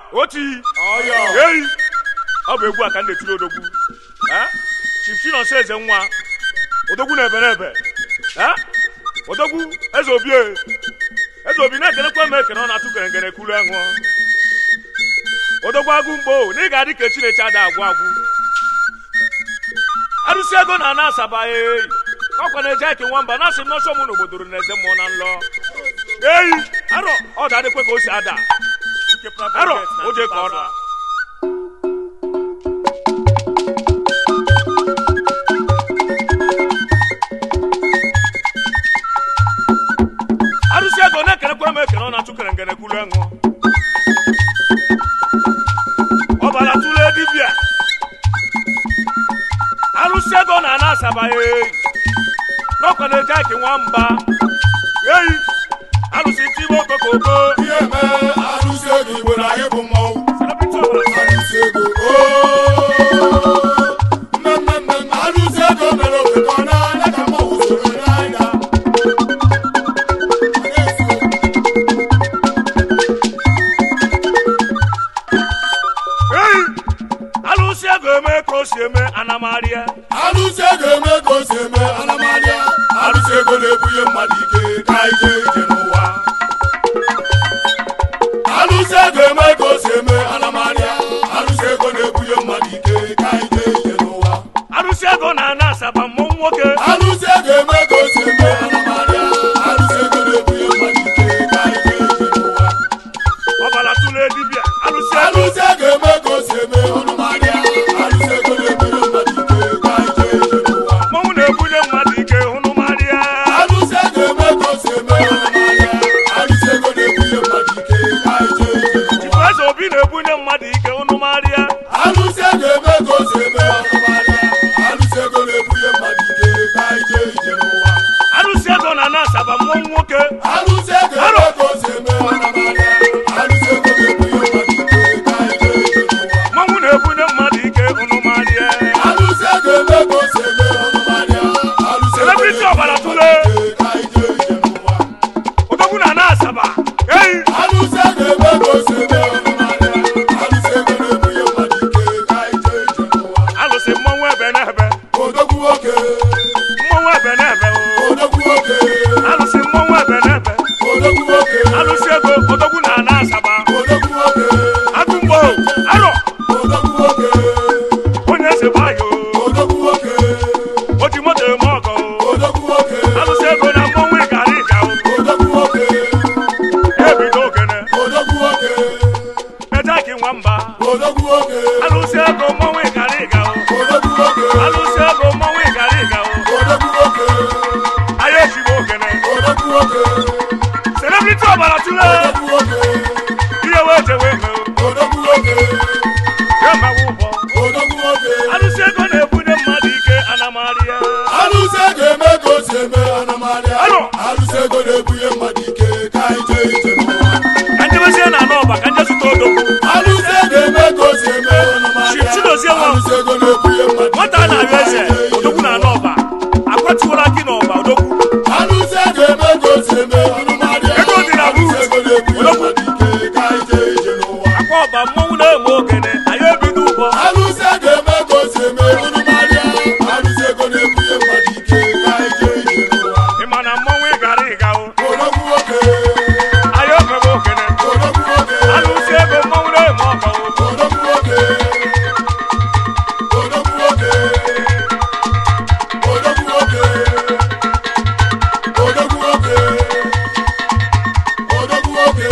oti eyi ọ bụ egwu a ka m na-etiri odogwu Eh? chief chinonso eze nwa odogwu na ebe n'ebe Eh? odogwu eze obi e. eze obi na-ekenekwa m ekene ọ na-atụ geregere kulu enwụọ odogwu agụ mgbo na ị ga-adị ka chineke ada agwụ agwụ arụsị ego na ana asaba eyi ọkwa na-eje eke nwamba na asị m n'ọsọ mụ n'obodoro na eze mmụọ na nlọ eyi arọ ọ ga-adịkwa ka o si ada arọ o je ka ọ da arụsị ego na-ekenekwara m ekene ọ na-atụ kere ngene kwulu enwụ ọbara tụle dibịa arụsị ego na ana asaba eyi n'ọkwa na-eje eke nwamba eyi arụsị tibe okokoko ihe mee arụsị ego igbo na anyị bụ mmọnwụ Celebrity ọbara arụsị ego ooo mmemme arụsị ego mere ofekọ n'anya ka mmọnwụ soro n'anya eyi alụsị ego eme ka o si eme anamarịa arụsị ego eme ka o si eme anamarịa arụsị ego na-ebunye mmadụ ike ka anyị jee ije n'ụwa arụsị ego eme ka o si eme anamarịa arụsị ego na-ebunye mmadụ ike ka anyị jee ije n'ụwa arụsị ego na ana asaba mmụọ nwoke arụsị ego eme ka o si eme anamarịa arụsị ego na-ebunye mmadụ ike ka anyị jee ije n'ụwa ọbara tụle dibịa arụsị ego arụsị ego eme ka o si eme anamarịa arụsị ego na-ebunye mmadụ ike ka anyị jee ije n'ụwa mmọnwụ na-ebunye mmadụ ike hụnụ marịa arụsị ego eme ka o si eme anamarịa arụsị ego na-ebunye mmadụ ike ka anyị jee ije n'ụwa eze obi na-ebunye mmadụ ike hụnụ marịa arụsị ego eme ka o si eme anamarịa arụsị ego na-ebunye mmadụ ike ka anyị jee ije n'ụwa arụsị ego na ana asaba mmụọ nwoke arụsị ego eme ka o si eme anamarịa arụsị ego na-ebunye mmadụ ike ka anyị jee ije n'ụwa mmọnwụ na-ebunye mmadụ ike hụnụ marịa arụsị ego eme ka o si eme anamarịa arụsị ego Celebrity ọbara tụle. na-ebunye ike ka anyị jee ije n'ụwa odogwu na ana asaba eyi arụsị ego eme ka o si eme anamarịa arụsị ego na-ebunye mmadụ ike ka anyị jee ije n'ụwa alụsị mmọnwụ ebe n'ebe odogwu nwoke mmọnwụ ebe n'ebe o. odogwu nwoke alụsị mmọnwụ ebe n'ebe odogwu nwoke alụsị ego odogwu na ana asaba odogwu nwoke agụmgbo arọ odogwu nwoke onye eze gbayo odogwu nwoke o ji moto eme ọgọ odogwu nwoke alụsị ego na mmọnwụ ịgara ịga odogwu nwoke ebido ogene odogwu nwoke ejaki nwamba odogwu nwoke alụsị ego mmọnwụ ịgara ịga odogwu nwoke alụsị ego mmọnwụ ịgara ịga odogwu nwoke anyị ejigbo ogene odogwu nwoke celebrity ọbara tụle odogwu nwoke ihe wee jewe ego odogwu nwoke ya mawa ụbọ odogwu nwoke alụsị ego na-ebunye mmadụ ike anamarịa arụsị ego eme ka o si eme anamarịa Aro. arụsị ego na-ebunye mmadụ ike ka anyị jee ije n'ụwa ka njebezie na anọ ọba ka nje zụta odogwu arụsị ego eme ka o si eme anamarịa Chief Chidozie nwa. arụsị ego na-ebunye mmadụ nwata a na-arịọ eze odogwu na anọ ọba akwatuola gị n'ọba odogwu arụsị ego eme ka o si eme anamarịa Ego dị na arụsị root. ego na-ebunye mmadụ ike ka anyị jee ije n'ụwa akwa ọba mmọnwụ na-eme ogene anyị ebido ụbọ arụsị ego eme ka o si eme anamarịa arụsị ego na-ebunye mmadụ ike ka anyị jee ije n'ụwa ị ma na mmọnwụ ịgara ịga o odogwu nwoke anyị omebe ogene odogwu nwoke alụsị ego mmọnwụ na-eme ọgọ o odogwu nwoke odogwu nwoke odogwu nwoke odogwu nwoke odogwu nwoke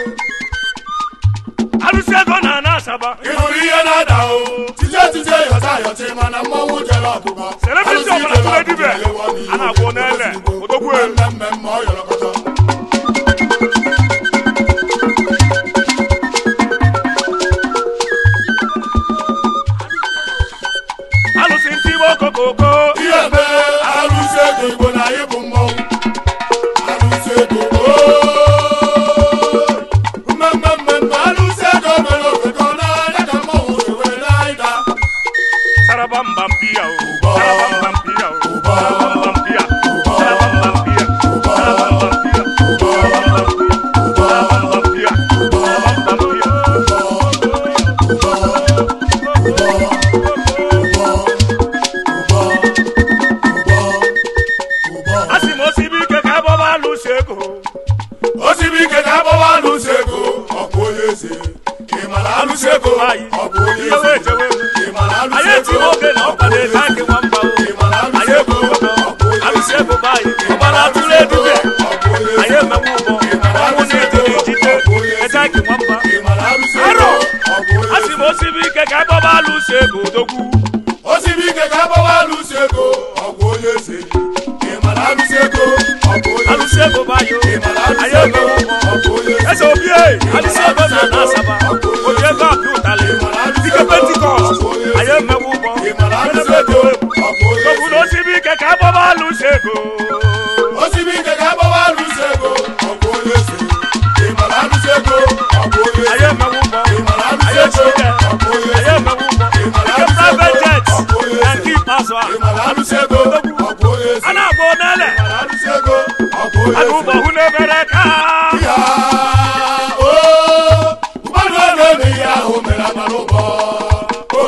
alụsị ego na ana asaba ị hụrụ ihe na-ada o tije tije yọta yọtị mana mmọnwụ jere ọgụgọ Celebrity ọbara tụrụ edibe. A na-agwọ n'ele, odogwu e. mmemme ọ yọrọkọtọ alụsị ntibe okokoko ihe mee arụsị ego igbo na anyị bụ mmọnwụ arụsị ego ooo mmemme mmemme arụsị ego mere ofekọ n'anya ka mmọnwụ si wee na-ịda saraba mba mpia o saraba mba mpia o saraba mba mpia saraba mba mpia saraba mba eze ị mara alụsị alụsị ego ego anyị ọ bụ onye ihe wee eze jewe ị mara alụsị anyị eti ego oge na ọ bụ ọkwa onye na-ete eze ake nwamba o ị mara alụsị anyị ego ebu ụgbọ ọ bụ onye alụsị eze ego be anyị ị ọgbara mara atụrụ alụsị ego edube ọ bụ onye anyị eze emewe ụgbọ ị mara ọnwụ alụsị na-eti ego n'ijide ọ bụ onye ete eze ake nwamba ị mara alụsị Arọ! ego ọ bụ onye a sị m eze osibi ike ka agbaba alụsị ego odogwu osiri ike ka agbawa alụsị ego ọ bụ onye eze ị mara alụsị ego ọ bụ onye alụsị eze ego be anyị o ị mara anyị alụsị ego emewe ụgbọ ọ bụ onye eze eze obi e alụsị ego na ana asaba oji ego apịa ụtalị dike pentikọst anyị emewe ụgbọ ị mara alụsị ego ọ bụ onye Tọbụ na eze osibi ike ka agbaba alụsị ego osiri ike ka agbawa alụsị ego ọ bụ onye eze ị mara alụsị ego ọ bụ onye anyị eze emewe ụgbọ ị mara alụsị anyị ego echike ọ bụ onye anyị eze emewe ụgbọ ị mara ike alụsị ego private jet ọ bụ onye na eze nke ikpeazụ a ị mara alụsị ego ọ bụ onye eze a na-agba onele ị mara alụsị ego ọ bụ onye aga eze ụgbọ hụ n'ebere ka Ya, o, mmadụ ọ na-eme ihe ahụ mere amara ụbọ. O,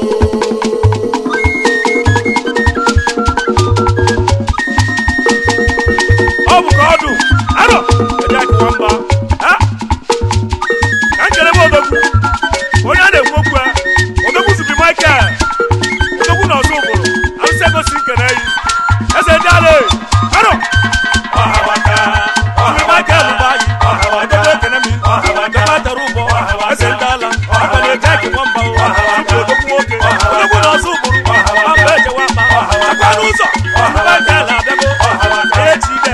ọ bụ ka ọdụ arọ eji akụwa mba ha? ka nkele m odogwu onye a na-ekwu okwu a odogwu zubi michael odogwu na ọzọ ụbụrụ arụsị egosi nkene yi eze ndị ala e. arọ ọhawaka zubi michael bụ anyị odogwu ekene mi odogwu atara ụbọ eze ndị ala aka na-eji akụwa mba o zubi odogwu nwoke odogwu na ọzọ ụbụrụ mba ejewa mba chakwa n'ụzọ zubi michael na-abịago echi ide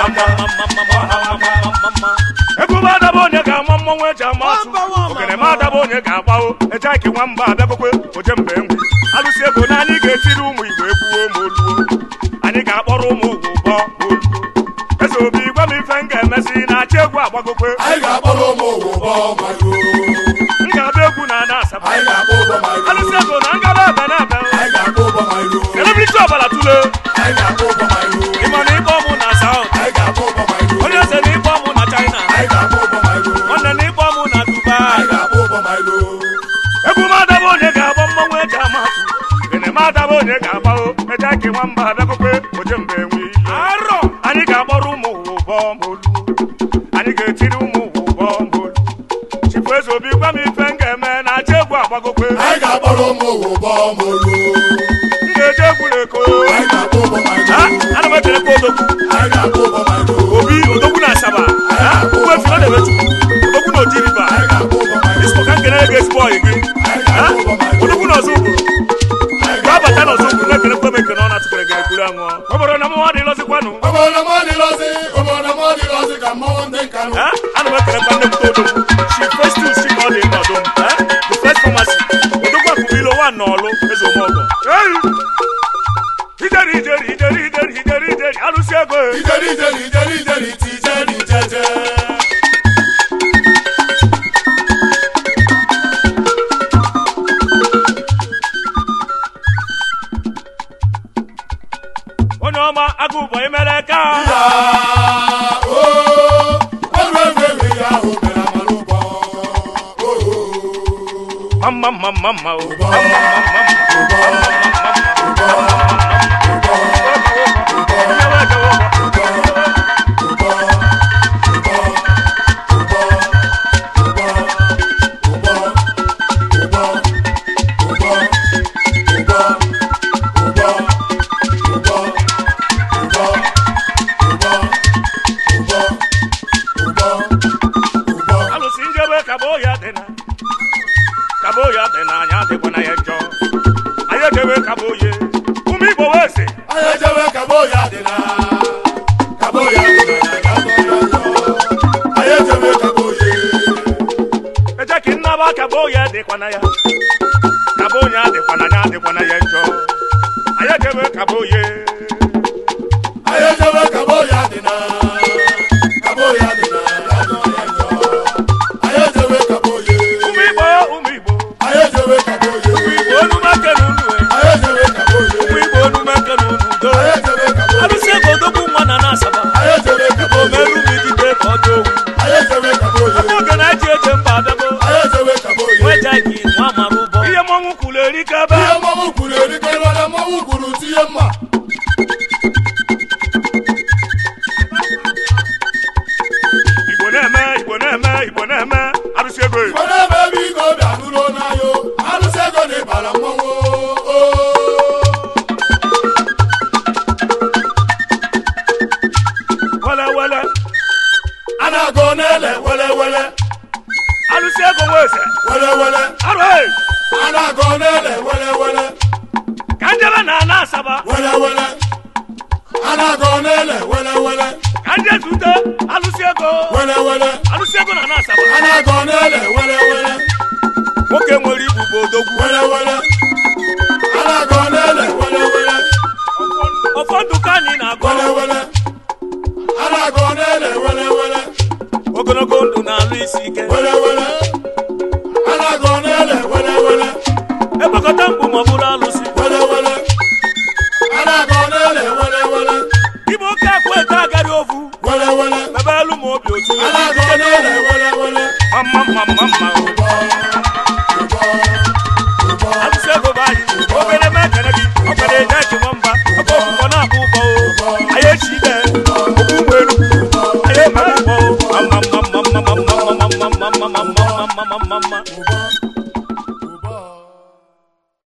ebube adaba onye ga-ama mmọnwụ eji ama atụ ogene m adaba onye ga-agbawo eje aki nwamba abịakwekwe oje mbe ngwu alụsị ego na anyị ga-etiri ụmụ igbo egbuo ma oluo anyị ga-akpọrọ ụmụ ụgwụ ụbọ ma oluo eze obi gwa m ife m ga-emezi na-achị egwu agbagokwe anyị ga-akpọrọ ụmụ ụgwụ ụbọ mago. m ga-abịa egwu na ana asaba Anyị ga-akpọ ụbọ mago. alụsị ego na ngaba ebe na ebe Anyị ga-akpọ ụbọ mago. elebriti ọbara tule Anyị ga-akpọ ụbọ mago. ịma na ịkpọ ọmụ na saut Anyị ga-akpọ ụbọ mago. onye eze na ịkpọ ọmụ na china Anyị ga-akpọ ụbọ mago. nwanne na ịkpọ ọmụ na dubai Anyị ga-akpọ ụbọ mago. egwu m adaba onye ga-agba mmọnwụ eji ama atụ gene m adaba onye ga-agbago eje ake nwamba abịakwekwe oje mbe enwe iyi arọ anyị ga-akpọrọ ụmụ ụwa ụbọ ma olu anyị ga-etiri ụmụ ụwa ụbọ ma olu chifu eze obi gwa m ife m ga-eme na aja egwu agbagokwe Anyị ga-akpọrọ ụmụ ụgwụ ụbọ molu. m ga-eje egwu n'eko Anyị ga-akpọ ụbọ mago. ha ana m ekelekwa odogwu Anyị ga-akpọ ụbọ mago. obi odogwu na asaba ha ugbo efere na-emetukwu odogwu na oji riba Anyị ga-akpọ ụbọ mago. isko ka nkene ga ezigbo ọyị gị Anyị ha ga-akpọ ụbọ mago. odogwu na ọzọ ụbụrụ ga-abata n'ọzọ ụbụrụ na-ekele kwe m ekene ọ na-atụkere ga ekuru anwụ ọ bụrụ na mụnwa dị lọzikwanụ Obodo m adịlọzi, obodo m adịlọzi ka mmanwụ ndị nkanụ. ha ana m ekelekwa nne m odogwu shi festus si ka ọ dị nọdụ m ha the first pharmacy odogwu akụbilo wa n'ọlụ eze omọgọ ei ijeri ijeri ijeri ijeri ijeri ijeri alụsị ego e. Ijeri ijeri ijeri ijeri ti ijeri jeje. onye ọma agụ ụbọ imere ka Ya, o, ọrụ egwu egwu ihe ahụ mere amara ụbọ. O, o, mma mma mma mma o ụbọ, ụbọ, alụsị njebe kabo ya dị na kabo ya dị na anya dịkwa na ya njọ anyị ejebe kabo ye ụmụ igbo wee sị Anyị ejewe kabo ya dị na kabo ya dị na ya dị na ya. Anyị ejewe kabo ya. eje ka nnaba kabo ya dịkwa na ya kabo ya dịkwa na ya dịkwa na ya njọ anyị ejebe kabo ye Anyị ejewe kabo ya dị na kabo ya dị na ya dị na ya. Anyị ejewe kabo ya. ụmụ igbo ụmụ igbo Anyị ejewe kabo ya. ụmụ igbo onumeke na unu e. Anyị ejewe kabo ya. ụmụ igbo onumeke na unu do Anyị ejewe kabo ya. alụsị ego odogwu nwa na na-asaba Anyị ejewe kabo ya. omeru m idide ka ọ dị owu Anyị ejewe kabo ya. oge na-eji eje mba abịago Anyị ejewe kabo ya. nwejaghị nwa mara ụbọ ihe mmọnwụ kwuru erike ebe Ihe mmọnwụ kwuru erike mana mmọnwụ kwuru tinye mma. alụsị ego e. Were ebe ebe iko bịa nụrụ n'anya o. Alụsị ego na ịbara mmọnwụ o. wele wele A na-agụ n'ele wele wele alụsị ego nwa eze wele wele. arụ e A na-agụ n'ele wele wele ka njebe na ana asaba wele wele. A na-agụ n'ele wele wele ka nje zute alụsị ego wele wele. alụsị ego na ana asaba A na-agụ n'ele wele wele nwoke nwere ibu bụ odogwu wele wele. A na-agụ n'ele wele wele ụfọdụ ka anyị na-agọ wele wele. A na-agụ n'ele wele wele ogologo ndụ na-alụ isi ike wele wele. A na-agụ n'ele wele wele ekpekọta mkpu ma ọ bụrụ alụsị wele wele. A na-agụ n'ele wele wele ibe oke akwa ete agari ovu wele wele. ebe elu ma obi otu A na-agụ n'ele wele wele. mma mma mma mma alụsị ego bụ anyị obere mee kene gị ọkara eje eji nwamba ọkọ ọkụkọ na-akpụ ụbọ o anyị echi ide okwu ụgbọ elu anyị eme ụbọ o mma mma mma mma mma mma mma mma mma mma mma mma mma mma mma